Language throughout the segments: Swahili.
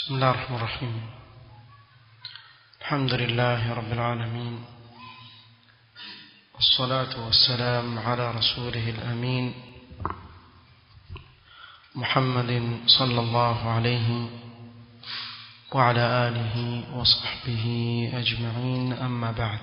بسم الله الرحمن الرحيم الحمد لله رب العالمين والصلاة والسلام على رسوله الأمين محمد صلى الله عليه وعلى آله وصحبه أجمعين أما بعد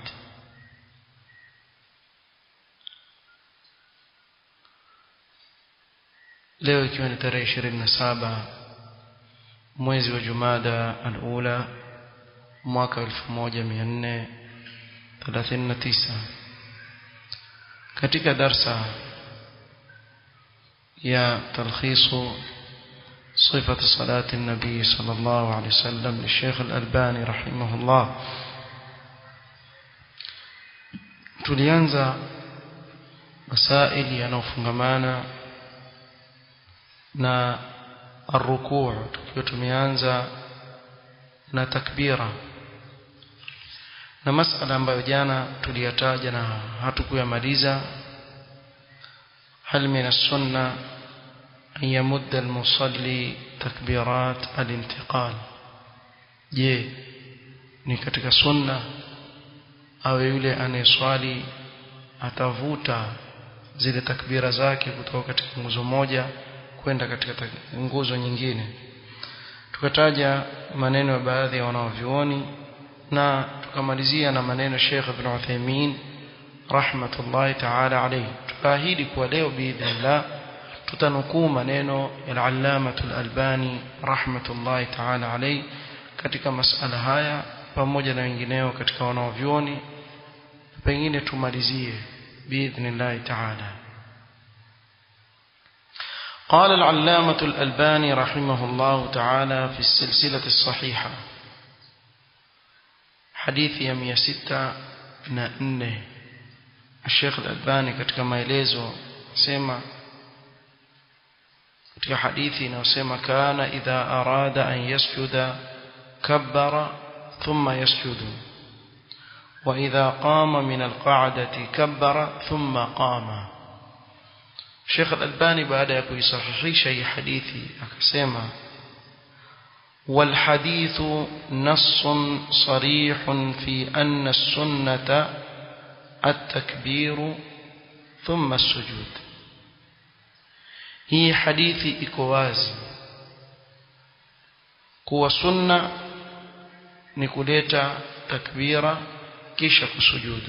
leo ikiwa ni tarehe ishirini na saba mwezi wa jumada alula mwaka elfu moja mia nne thelathini na tisa katika darsa ya talkhisu صفة صلاة النبي صلى الله عليه وسلم للشيخ الألباني رحمه الله tulianza masaili yanayofungamana na arrukuu tukiwa tumeanza na takbira na masala ambayo jana tuliyataja na hatukuyamaliza hal min as-sunna an yamudda al-musalli takbirat al-intiqal je ni katika sunna awe yule anayeswali atavuta zile takbira zake kutoka katika nguzo moja kwenda katika nguzo nyingine tukataja maneno ya baadhi ya wanaovyuoni na tukamalizia na maneno Sheikh Ibn Uthaymeen rahmatullahi ta'ala alayhi tukaahidi kuwa leo biidhnillah tutanukuu maneno ya al-Allamah al-Albani rahmatullahi ta'ala alayhi katika masala haya pamoja na wengineo katika wanaovyuoni pengine tumalizie biidhnillah ta'ala قال العلامة الألباني رحمه الله تعالى في السلسلة الصحيحة حديث يمية ستة نأنه الشيخ الألباني katika maelezo sema katika hadithi inayosema kana idha arada an yasjuda kabbara thumma yasjudu wa idha qama min alqa'dati kabbara thumma qama Sheikh Al-Albani baada ya kuisahihisha hii hadithi akasema والحديث نص صريح في أن السنة التكبير ثم السجود هي حديث إكواز كوا سنة نكوليتا تكبيرا كيشك سجود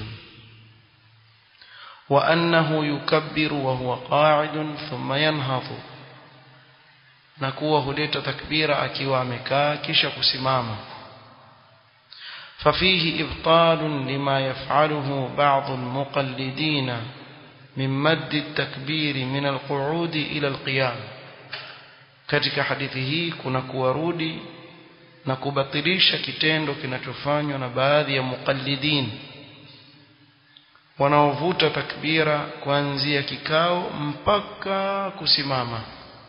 وأنه يكبر وهو قاعد ثم ينهض نكوه هليت تكبير أكيوا مكا كشك سماما ففيه إبطال لما يفعله بعض المقلدين من مد التكبير من القعود إلى القيام katika hadithi hii kuna kuwarudi na kubatilisha kitendo kinachofanywa na baadhi ya muqallidin wanaovuta takbira kuanzia kikao mpaka kusimama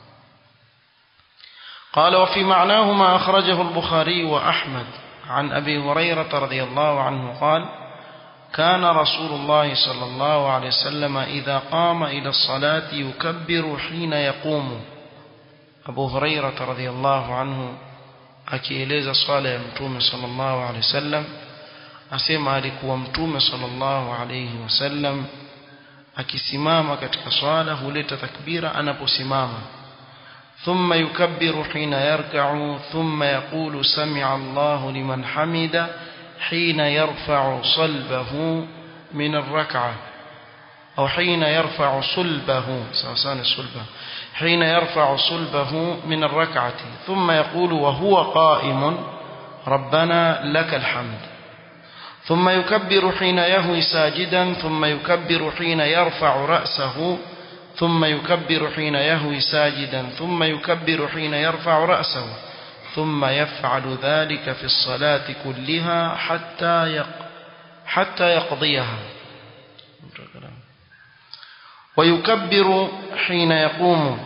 قال وفي معناه ما أخرجه البخاري وأحمد عن أبي هريرة رضي الله عنه قال كان رسول الله صلى الله عليه وسلم إذا قام إلى الصلاة يكبر حين يقوم أبو هريرة رضي الله عنه أكيليز صالح متوم صلى الله عليه وسلم asema alikuwa mtume sallallahu alayhi wasallam akisimama katika swala huleta takbira anaposimama thumma yukabbiru hina yarka'u thumma yaqulu sami'a Allahu liman hamida hina yarfa'u salbahu min ar-rak'ah أو حين يرفع صلبه سوسان الصلبة حين يرفع صلبه من الركعة ثم يقول وهو قائم ربنا لك الحمد ثم يكبر حين يهوي ساجدا ثم يكبر حين يرفع رأسه ثم يكبر حين يهوي ساجدا ثم يكبر حين يرفع رأسه ثم يفعل ذلك في الصلاة كلها حتى يق حتى يقضيها ويكبر حين يقوم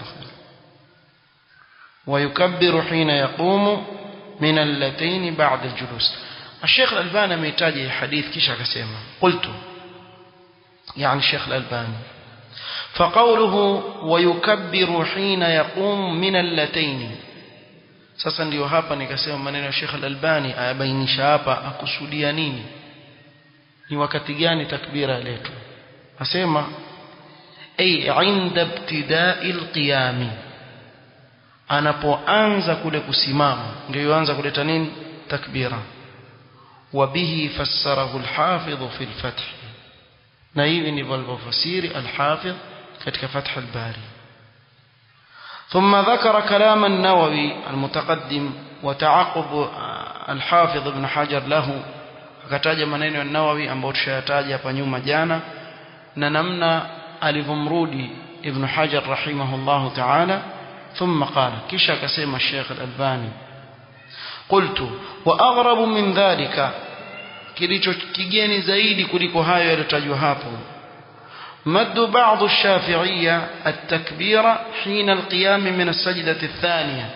ويكبر حين يقوم من اللتين بعد الجلوس الشيخ الألباني amehitaji حديث kisha akasema قلت يعني الشيخ الألباني فقوله ويكبر حين يقوم من اللتين sasa ndiyo hapa nikasema maneno ya Sheikh Al-Albani ayabainisha hapa akusudia nini ni wakati gani takbira letu asema ay inda ibtida'i al-qiyam anapoanza kule kusimama ndio yuanza kuleta nini takbira وبه فسره الحافظ في الفتح نايب نبال فسير الحافظ كتك فتح الباري ثم ذكر كلام النووي المتقدم وتعقب الحافظ ابن حجر له akataja maneno ya Nawawi ambayo tushayataja hapa nyuma jana na namna alivyomrudi Ibn Hajar rahimahullah ta'ala thumma qala kisha akasema Sheikh Al-Albani qultu wa aghrabu min dhalika kilicho kigeni zaidi kuliko hayo yaliyotajwa hapo مد بعض الشافعية التكبير حين القيام من السجدة الثانية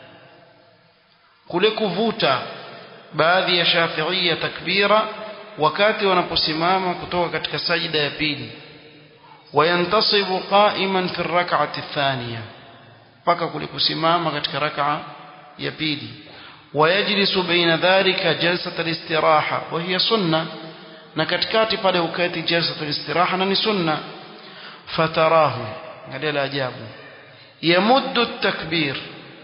kule kuvuta baadhi ya shafiia takbira wakati wanaposimama kutoka katika sajida ya pili wayantasibu qa'iman fi rak'ati thaniya mpaka kule kusimama katika rak'a ya pili wayajlisu baina dhalika jalsat al-istiraha wa hiya sunna na katikati pale ukati jalsat al-istiraha na ni sunna fatarahu angalia la ajabu yamuddu at-takbir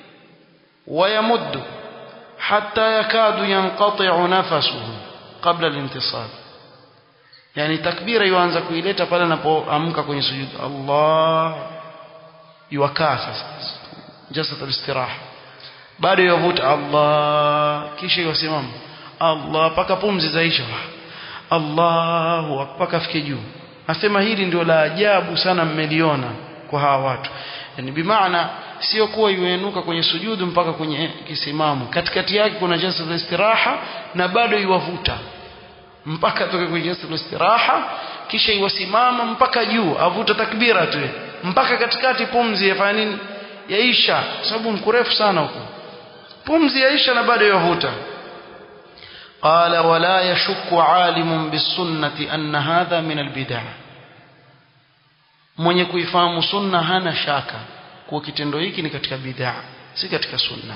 ويمد حتى يكاد ينقطع نفسه قبل الانتصاب يعني تكبيره yuanza kuileta pale anapoamka kwenye sujud Allah yuwakaa sasa jasat al-istiraha bado yavuta Allah kisha yasimama Allah paka pumzi zaisha Allahu mpaka afike juu nasema hili ndio la ajabu sana mmeliona kwa hawa watu yani bimaana sio kuwa yuenuka kwenye sujudu mpaka kwenye kisimamo katikati yake kuna jalsa la istiraha na bado iwavuta mpaka toke kwenye jalsa la istiraha kisha iwasimama mpaka juu avuta takbira tu mpaka katikati pumzi yafanya nini yaisha sababu mkurefu sana huko pumzi yaisha na bado yavuta قال ولا يشك عالم بالسنة أن هذا من البدع mwenye kuifahamu sunna hana shaka kuwa kitendo hiki ni katika bid'a si katika sunna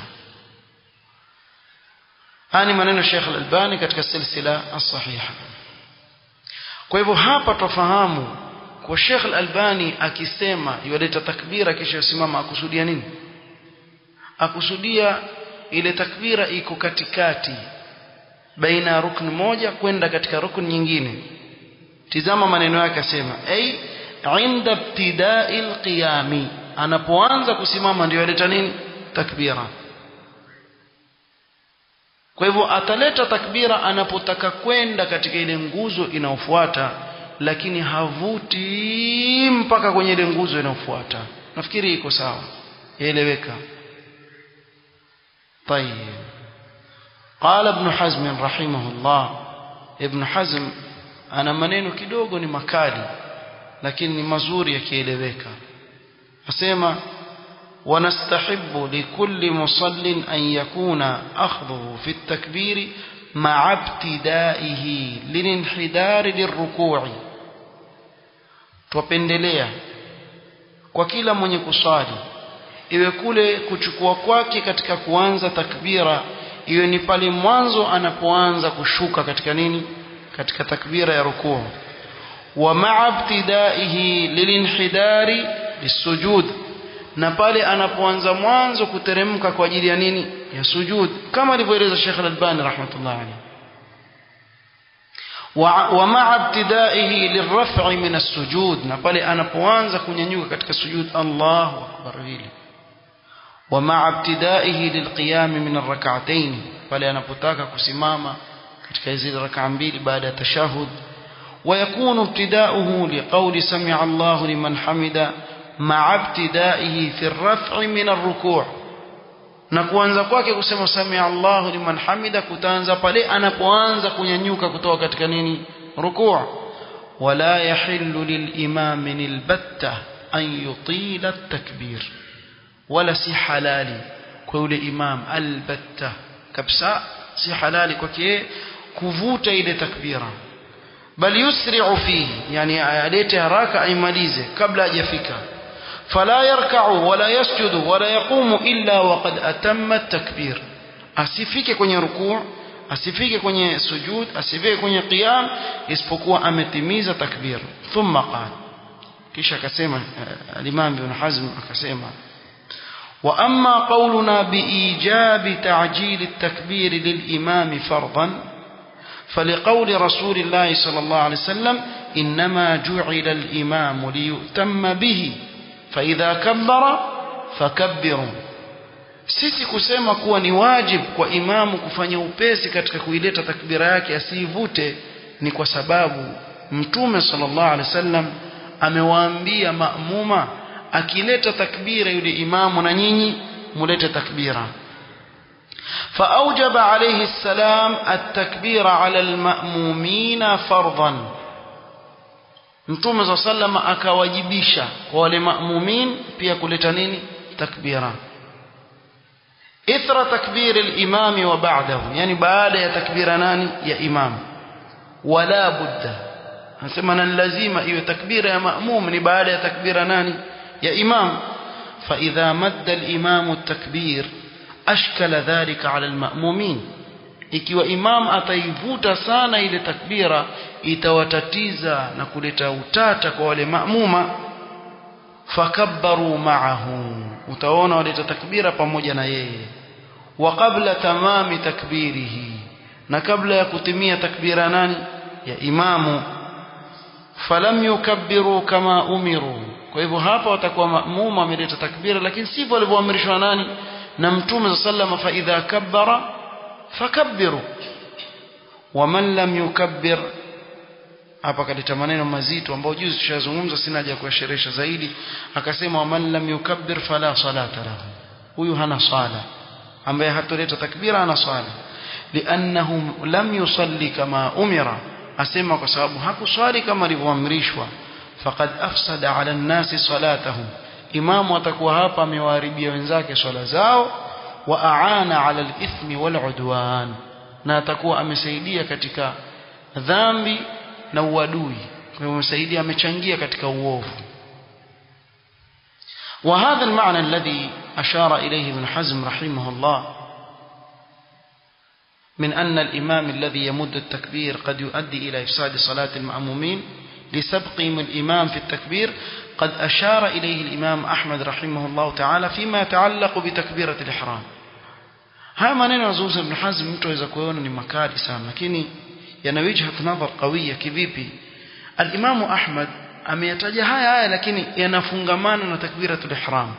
haya ni maneno Sheikh Al-Albani katika silsila as-sahiha kwa hivyo hapa tufahamu kwa Sheikh Al-Albani akisema yaleta takbira kisha simama akusudia nini akusudia ile takbira iko katikati baina ya rukni moja kwenda katika rukni nyingine tizama maneno yake asema ay inda ibtida'i al-qiyami anapoanza kusimama ndio aleta nini takbira kwa hivyo ataleta takbira anapotaka kwenda katika ile nguzo inayofuata lakini havuti mpaka kwenye ile nguzo inayofuata nafikiri iko sawa yaeleweka طيب قال ابن حزم رحمه الله ابن حزم ana maneno kidogo ni makali lakini ni mazuri yakieleweka asema ونستحب لكل مصل أن يكون أخذه في التكبير مع ابتدائه للانحدار للركوع twapendelea kwa kila mwenye kuswali iwe kule kuchukua kwake katika kuanza takbira iwe ni pale mwanzo anapoanza kushuka katika nini katika takbira ya rukuu wa ma'a ibtidaihi lilinhidari lisujud na pale anapoanza mwanzo kuteremka kwa ajili ya nini ya sujud kama alivyoeleza Sheikh Al-Albani rahmatullah alayhi wa ma'a ibtidaihi lirraf'i min as-sujud na pale anapoanza kunyanyuka katika sujud Allahu akbar hili wa ma'a ibtidaihi lilqiyam min ar-rak'atayn pale anapotaka kusimama katika hizi rak'a mbili baada ya tashahud ويكون ابتداؤه لقول سمع الله لمن حمد مع ابتدائه في الرفع من الركوع na kuanza kwake kusema samia Allahu liman hamida kutaanza pale anapoanza kunyanyuka kutoka katika nini rukuu wala yahillu lilimam albatta an yutila at-takbir wala si halali kwa yule imam albatta kabisa si halali kwake kuvuta ile takbira bali yusri'u fihi yani alete haraka aimalize kabla hajafika فلا يركع ولا يسجد ولا يقوم إلا وقد أتم التكبير asifike kwenye rukuu asifike kwenye sujud asifike kwenye qiyam isipokuwa ametimiza takbir thumma qala kisha akasema al-Imam Ibn Hazm akasema wa amma qawluna biijabi ta'jil at-takbir lil-imam fardan فلقول رسول الله صلى الله عليه وسلم إنما جعل الإمام ليؤتم به فإذا كبر فكبروا sisi kusema kuwa ni wajib kwa imamu kufanya upesi katika kuileta takbira yake asiivute ni kwa sababu mtume sallallahu alaihi wasallam amewaambia maamuma akileta takbira yule imamu na nyinyi mulete takbira فأوجب عليه السلام التكبير على المأمومين فرضا Mtume صلى الله عليه وسلم akawajibisha kwa wale maamumin pia kuleta nini takbira ithra takbir al-imam wa ba'dahu yani baada ya takbira nani ya imam wala budda anasema na lazima iwe takbira ya maamum ni baada ya takbira nani ya imam fa idha madda al-imam at-takbir ashkala dhalika ala al-ma'mumin ikiwa imam ataivuta sana ile takbira itawatatiza na kuleta utata kwa wale maamuma fakabbaru ma'ahu utaona waleta takbira pamoja na yeye wa qabla tamami takbirihi na kabla ya kutimia takbira nani ya imamu falam yukabbiru kama umiru kwa hivyo hapa watakuwa maamuma wameleta takbira lakini sivyo walivyoamrishwa nani na mtume sallallahu fa idha kabbara fakabbiru waman lam yukabbir hapa kaleta maneno mazito ambayo juzi tushazungumza sina haja kuashirisha zaidi akasema waman lam yukabbir fala salata lahu huyu hana sala ambaye hatoleta takbira hana sala liannahum lam yusalli kama umira asema kwa sababu hakuswali kama alivyoamrishwa faqad afsada ala nnasi salatahum imamu atakuwa hapa amewaharibia wenzake swala zao wa aana ala alithmi waludwan na atakuwa amesaidia katika dhambi na uadui kwa hivyo amesaidia amechangia katika uovu وهذا المعنى الذي أشار إليه ابن حزم رحمه الله من أن الإمام الذي يمد التكبير قد يؤدي إلى إفساد صلاة المأمومين لسبقهم الإمام في التكبير قد أشار إليه الإمام أحمد رحمه الله تعالى فيما يتعلق بتكبيرة الإحرام haya maneno yazungumza Ibn Hazm mtu aweza kuona ni makali sana lakini yana wijhat nadhar qawiya kivipi al-Imam Ahmad ameyataja haya haya lakini yanafungamana na takbiratul ihram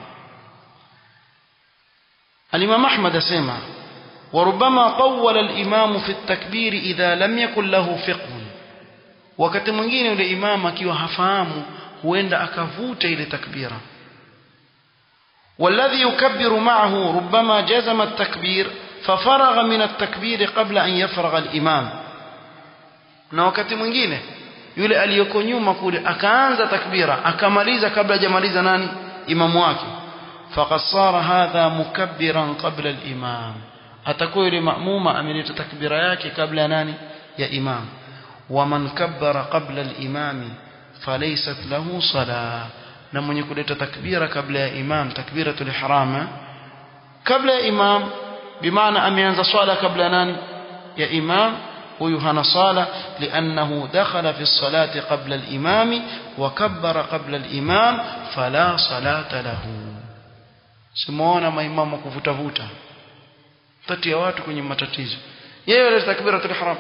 al-Imam Ahmad asema وربما طول الإمام في التكبير إذا لم يكن له فقه wakati mwingine yule imam akiwa hafahamu huenda akavuta ile takbira والذي يكبر معه ربما جزم التكبير ففرغ من التكبير قبل أن يفرغ الإمام na wakati mwingine yule aliyoko nyuma kule akaanza takbira akamaliza kabla hajamaliza nani imamu wake faqad sara hadha mukabbiran qabla al-imam atakuwa yule maamuma ameleta takbira yake kabla ya nani ya imam waman kabbara qabla al-imam falaysat lahu salah na mwenye kuleta takbira kabla ya imam takbiratul ihram kabla ya imam bimaana ameanza swala kabla nani ya imam huyu hana sala liannahu dakhala fi salati qabla al-imam wa kabbara qabla al-imam fala salata lahu simuona maimamu kuvuta vuta tati ya watu kwenye matatizo yeye ile takbiratul ihram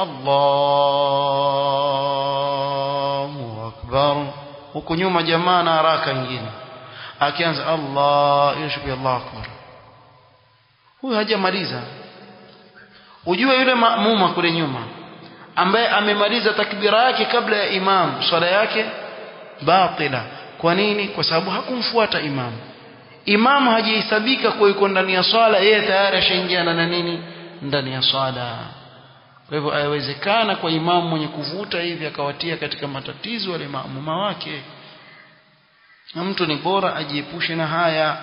Allahu akbar huko nyuma jamaa na haraka nyingine akianza Allah yashbi Allah akbar huyu hajamaliza ujue yule maamuma kule nyuma ambaye amemaliza takbira yake kabla ya imam swala yake batila kwa nini kwa sababu hakumfuata imam imam hajihesabika kwa yuko ndani ya swala yeye tayari ashaingia na nini ndani ya swala kwa hivyo haiwezekana kwa imamu mwenye kuvuta hivi akawatia katika matatizo wale maamuma wake na mtu ni bora ajiepushe na haya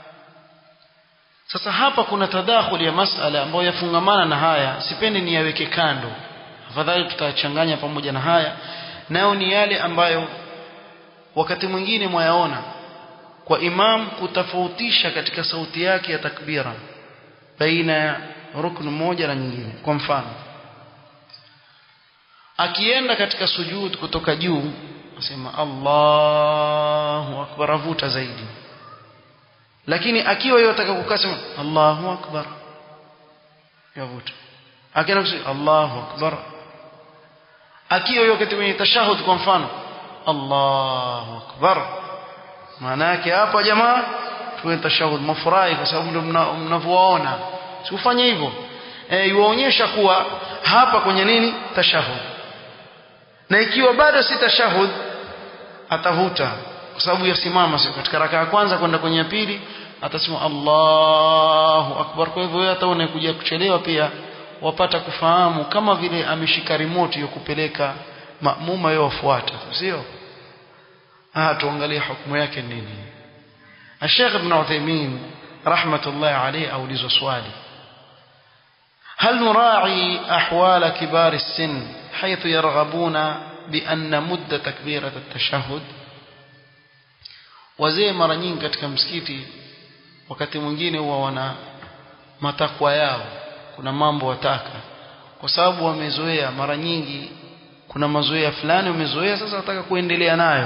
sasa hapa kuna tadakhuli ya masala ambayo yafungamana na haya sipendi niyaweke kando afadhali tutachanganya pamoja na haya nayo ni yale ambayo wakati mwingine mwayaona kwa imam kutofautisha katika sauti yake ya takbira baina ya ruknu moja na nyingine kwa mfano akienda katika sujud kutoka juu asema Allahu akbar avuta zaidi lakini akiwa yotaka kukaa sema Allahu akbar yavuta akienda kusema Allahu akbar akiwa yuko kwenye tashahud kwa mfano Allahu akbar maana yake hapa jamaa tuwe tashahud mafurahi kwa sababu ndio mnavyoona sikufanya hivyo eh yuonyesha kuwa hapa kwenye nini tashahud na ikiwa bado si tashahud atavuta kwa sababu yasimama sio katika raka ya kwanza kwenda kwenye ya pili atasema Allahu akbar kwa hivyo wewe hata unakuja kuchelewa pia wapata kufahamu kama vile ameshika remote ya kupeleka maamuma yao wafuata sio ah tuangalie hukumu yake nini Sheikh Ibn Uthaymeen rahmatullahi alayhi aulizwa swali هل نراعي أحوال كبار السن حيث يرغبون بأن مدة تكبيرة التشهد wazee mara nyingi katika msikiti wakati mwingine huwa wana matakwa yao kuna mambo wataka kwa sababu wamezoea mara nyingi kuna mazoea fulani wamezoea sasa wataka kuendelea nayo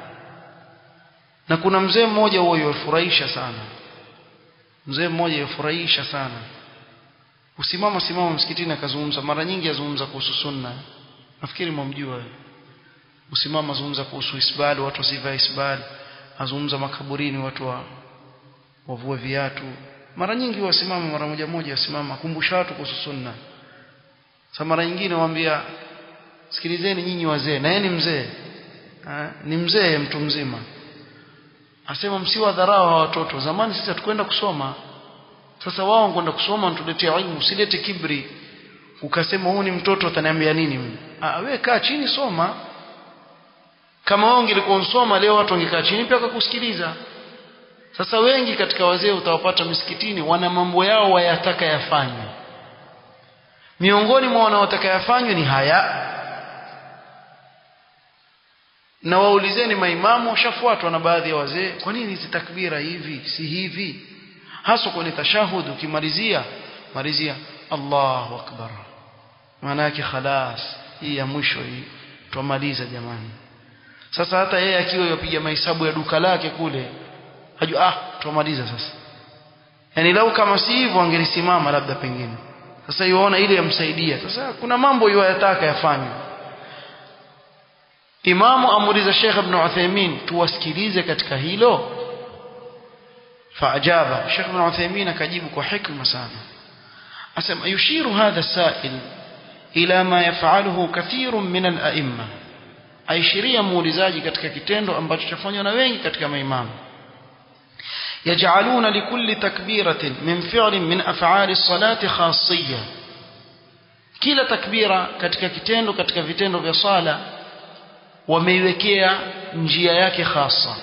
na kuna mzee mmoja huo yofurahisha sana mzee mmoja yofurahisha sana usimama simama msikitini akazungumza mara nyingi azungumza kuhusu sunna nafikiri mwamjua usimama azungumza kuhusu isbali watu wasivae isbali azungumza makaburini watu wa wavue viatu mara nyingi wasimama mara moja moja wasimama kumbusha watu kuhusu sunna sasa mara nyingine waambia sikilizeni nyinyi wazee na yeye ni mzee ni mzee mtu mzima asema msiwadharau hawa watoto zamani sisi hatukwenda kusoma sasa wao kwenda kusoma nituletea ilmu usilete kibri ukasema huu ni mtoto ataniambia nini ah wewe kaa chini soma kama wao ungelikuwa unsoma leo watu wangekaa chini pia wakakusikiliza sasa wengi katika wazee utawapata misikitini wana mambo yao wayataka yafanywe miongoni mwa wanaotaka yafanywe ni haya na waulizeni maimamu washafuatwa na baadhi ya wazee kwa nini hizi takbira hivi si hivi hasa kwenye tashahud ukimalizia malizia Allahu akbar maana yake khalas hii ya mwisho hii tumaliza jamani sasa hata yeye akiwa yapiga mahesabu ya duka lake kule hajua ah tumaliza sasa yani lau kama si hivyo angelisimama labda pengine sasa yuona ile yamsaidia sasa kuna mambo yataka yafanywe imamu amuliza Sheikh Ibn Uthaymeen tuwasikilize katika hilo faajaba Sheikh Ibn Uthaymeen akajibu kwa hikma sana asema yushiru hadha sail ila ma yaf'aluhu kathirun min al-a'imma aishiria muulizaji katika kitendo ambacho chafanywa na wengi katika maimamu يجعلون لكل تكبيرة من فعل من أفعال الصلاة خاصية كلا تكبيرة katika kitendo katika vitendo vya sala wameiwekea njia yake khasa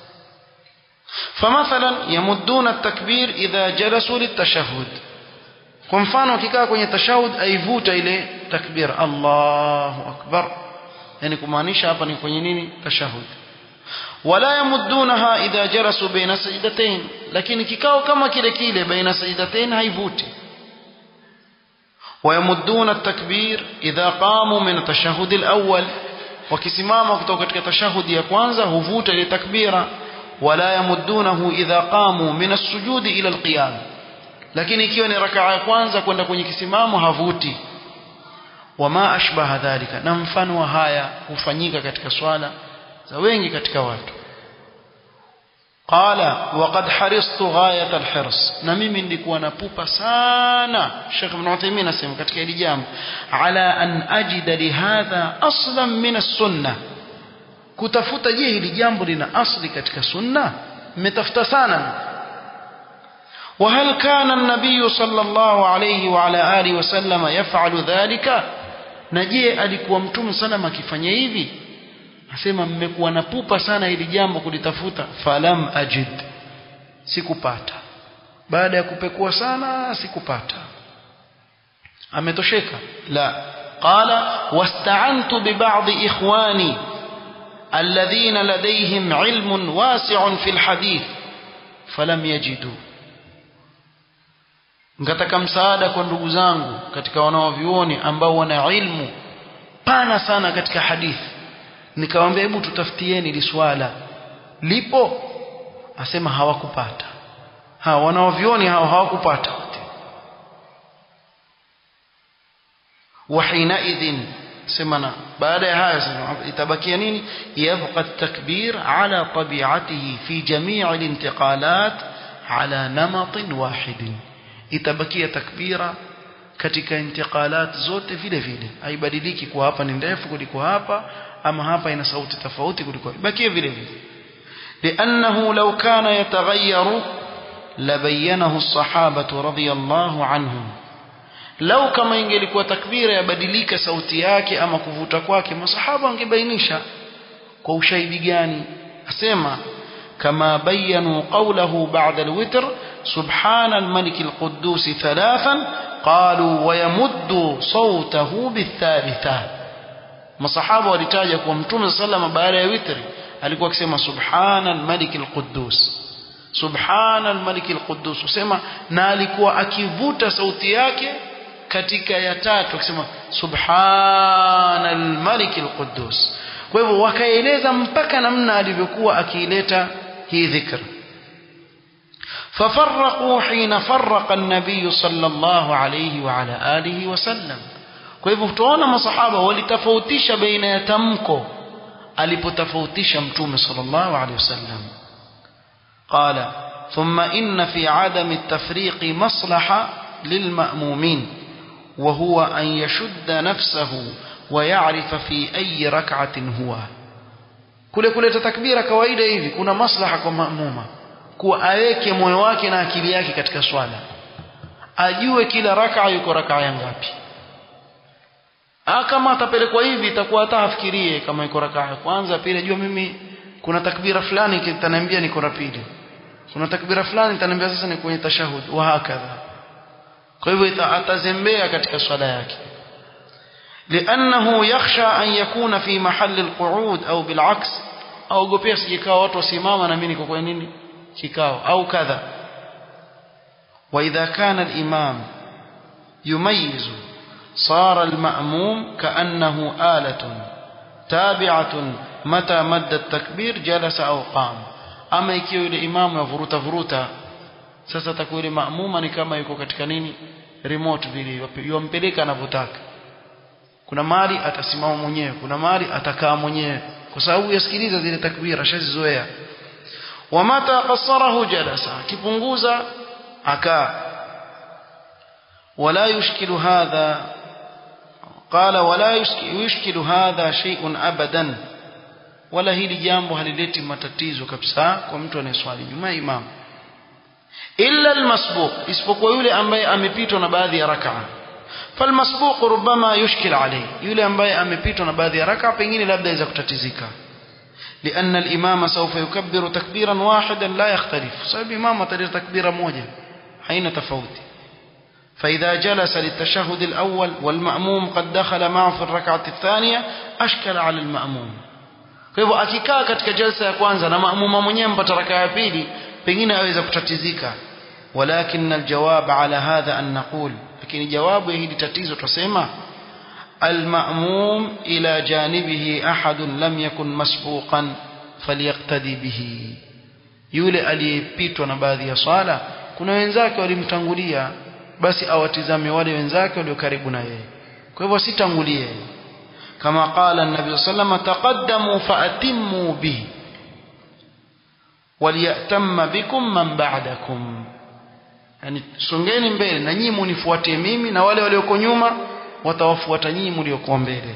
فمثلا يمدون التكبير إذا جلسوا للتشهد kwa mfano akikaa kwenye tashahud aivuta ile takbir Allahu akbar yani kumaanisha hapa ni kwenye nini tashahud wala yamuddunaha idha jalasu baina sajdatain lakini kikao kama kile kile baina sajdatain haivuti ويمدون التكبير إذا قاموا من التشهد الأول wakisimama kutoka katika tashahudi ya kwanza huvuta ile takbira wala yamuddunahu idha qamu min as-sujud ila al-qiyam lakini ikiwa ni rakaa ya kwanza kwenda kwenye kisimamo havuti wama ashbaha dhalika na mfano wa haya hufanyika katika swala za wengi katika watu qala waqad haristu ghayat alhirs na mimi nilikuwa napupa sana Sheikh Ibn Uthaymeen anasema katika hili jambo ala an ajida lihadha aslan min as-sunnah kutafuta je hili jambo lina asli katika sunna mmetafuta sana وهل كان النبي صلى الله عليه وعلى آله وسلم يفعل ذلك نجي alikuwa mtume sana akifanya hivi asema mmekuwa na pupa sana hili jambo kulitafuta falam ajid sikupata baada ya kupekua sana sikupata ametosheka la qala wasta'antu bi ba'd ikhwani alladhina ladayhim ilmun wasi'un fil hadith falam yajidu ngataka msaada kwa ndugu zangu katika wanaovioni ambao wana ilmu pana sana katika hadithi nikamwambia hebu tutafutieni hili swala lipo asema hawakupata hawa wanaovioni hao hawakupata وحينئذ سمنا بعد هذا يتبقي نيني يبقى التكبير على طبيعته في جميع الانتقالات على نمط واحد يتبقي تكبيرا katika intiqalat zote vile vile haibadiliki kwa hapa ni ndefu kuliko hapa ama hapa ina sauti tofauti kuliko ibakie vile vile لانه لو كان يتغير لبينه الصحابه رضي الله عنهم lau kama ingelikuwa takbira yabadilika sauti yake ama kuvuta kwake masahaba wangebainisha kwa ushahidi gani asema kama bayanu qawlahu ba'da alwitr subhana almalik alquddus thalathan qalu wa yamuddu sawtahu bithalitha masahaba walitaja kwa mtume sallama baada ya witri alikuwa akisema subhana almalik alquddus subhana almalik alquddus usema na alikuwa akivuta sauti yake katika ya tatu akisema subhanal malik alquddus kwa hivyo wakaeleza mpaka namna alivyokuwa akiileta hii dhikr ففرقوا حين فرق النبي صلى الله عليه وعلى آله وسلم kwa hivyo tunaona masahaba walitofautisha baina ya tamko alipotofautisha mtume sallallahu alaihi wasallam qala thumma inna fi adami at-tafriq maslaha lilma'mumin وهو أن يشد نفسه ويعرف في أي ركعة هو kule kuleta takbira kawaida hivi kuna maslaha kwa maamuma kuwa aweke moyo wake na akili yake katika swala ajue kila rakaa yuko rakaa ya ngapi kama atapelekwa hivi itakuwa hata afikirie kama iko rakaa ya kwanza pili ajua mimi kuna takbira fulani kitaniambia niko na pili kuna takbira fulani itaniambia sasa ni kwenye tashahud wa hakadha kwa hivyo atazembea katika swala yake لأنه يخشى أن يكون في محل القعود أو بالعكس أو قبير سيكاو watu wasimama na mimi niko kwa nini kikao au kadha وإذا كان الإمام يميز صار المأموم كأنه آلة تابعة متى مد التكبير جلس أو قام أما ikiwa yule imamu yavuruta vuruta sasa takuwa ile maamuma ni kama yuko katika nini remote vile yompeleka anavyotaka kuna mali atasimama mwenyewe kuna mali atakaa mwenyewe kwa sababu yasikiliza zile takbira shazizoea wamata qasarahu jalasa kipunguza akaa wala yushkilu hadha قال ولا يشكل هذا شيء ابدا wala hili jambo halileti matatizo kabisa kwa mtu anayeswali nyuma imam illa almasbuq isipokuwa yule ambaye amepitwa na baadhi ya rakaa falmasbuq rubama yushkil alayhi yule ambaye amepitwa na baadhi ya rakaa pengine labda inaweza kutatizika لأن الإمام سوف يكبر تكبيرا واحدا لا يختلف سبب إمام تريد تكبيرا موجة حين تفوت فإذا جلس للتشهد الأول والمأموم قد دخل معه في الركعة الثانية أشكل على المأموم kwa hivyo akikaa katika jalsa ya kwanza na maamuma mwenyewe mpata raka ya pili pengine aweza kutatizika walakin aljawab ala hadha an naqul lakini jawabu ya hili tatizo tusema المأموم إلى جانبه أحد لم يكن مسبوقا فليقتدي به yule aliyepitwa na baadhi ya swala kuna wenzake walimtangulia basi awatizame wale wenzake walio karibu na yeye kwa hivyo sitangulie kama qala an-nabi sallallahu taqaddamu faatimmu bi waliyatamma bikum man ba'dakum yani songeni mbele na nyinyi munifuatie mimi na wale walioko nyuma watawafuata nyinyi mliokuwa mbele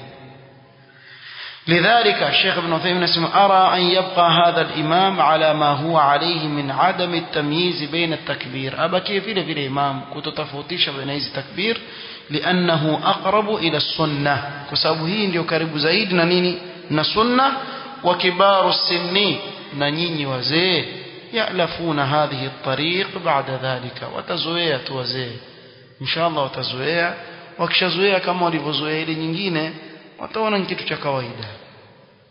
لذلك الشيخ ابن عثيمين اسمه أرى أن يبقى هذا الإمام على ما هو عليه من عدم التمييز بين التكبير أبا كيف إلى في الإمام كنت تفوتيش بين هذه التكبير لأنه أقرب إلى السنة كسابه هي قريب زايد ننيني نسنة وكبار السن ننيني وزي يألفون هذه الطريق بعد ذلك وتزوية وزي إن شاء الله وتزوية wakishazoea kama walivyozoea ile nyingine wataona ni kitu cha kawaida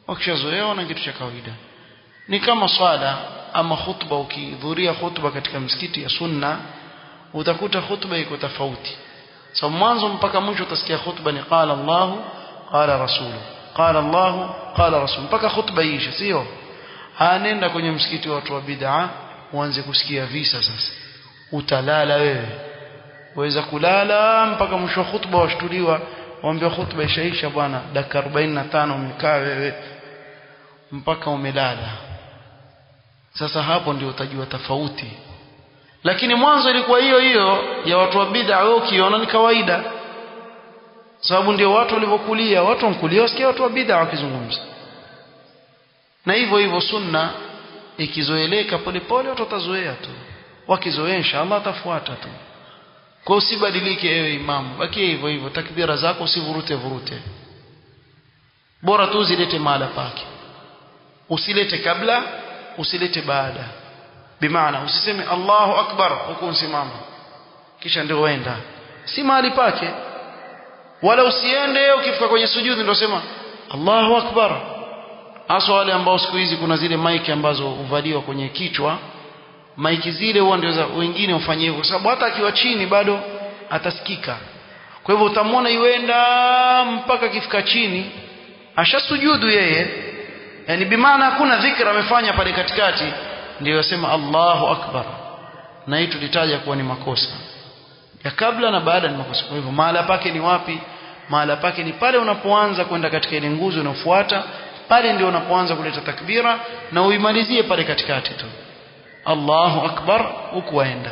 wakishazoea na kitu cha kawaida ni kama swala ama khutba ukihudhuria khutba katika msikiti ya sunna utakuta khutba iko tofauti so mwanzo mpaka mwisho utasikia khutba ni qala Allah qala rasulu qala Allah qala rasul mpaka khutba iishe sio anenda kwenye msikiti wa watu wa bid'a uanze kusikia visa sasa utalala wewe waweza kulala mpaka mwisho wa khutba washtuliwa waambia khutba ishaisha bwana dakika 45 umekaa wewe mpaka umelala sasa hapo ndio utajua tofauti lakini mwanzo ilikuwa hiyo hiyo ya watu wa bid'a wewe ukiona ni kawaida sababu ndio watu walivyokulia watu wankulia wasikia watu wa bid'a wakizungumza na hivyo hivyo sunna ikizoeleka polepole watu watazoea tu wakizoea inshallah atafuata tu kwa usibadilike ewe imamu bakie hivyo hivyo takbira zako usivurute vurute bora tu zilete mahala pake usilete kabla usilete baada bimaana usiseme Allahu akbar huku usimama kisha ndio uenda si mahali pake wala usiende ukifika kwenye sujudi ndio sema Allahu akbar hasa wale ambao siku hizi kuna zile maiki ambazo huvaliwa kwenye kichwa maiki zile huwa ndio za wengine ufanye hivyo kwa sababu hata akiwa chini bado atasikika kwa hivyo utamwona yuenda mpaka akifika chini ashasujudu yeye yani bimaana hakuna dhikra amefanya pale katikati ndio yasema Allahu akbar na hii tulitaja kuwa ni makosa ya kabla na baada ni makosa kwa hivyo mahala pake ni wapi mahala pake ni pale unapoanza kwenda katika ile nguzo inayofuata pale ndio unapoanza kuleta takbira na uimalizie pale katikati tu Allahu akbar huku waenda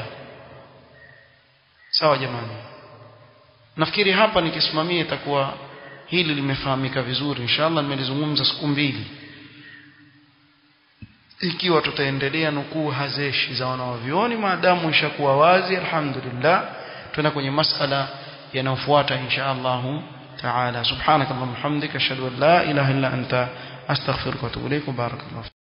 sawa jamani nafikiri hapa nikisimamia itakuwa hili limefahamika vizuri inshallah nimelizungumza siku mbili ikiwa tutaendelea nukuu hazeshi za wanawavyuoni maadamu ishakuwa wazi alhamdulillah tuna kwenye masala yanayofuata insha Allah taala subhanakallahumma hamdika ashhadu an la ilaha illa anta astaghfiruka wa atubu ilaik barakallahu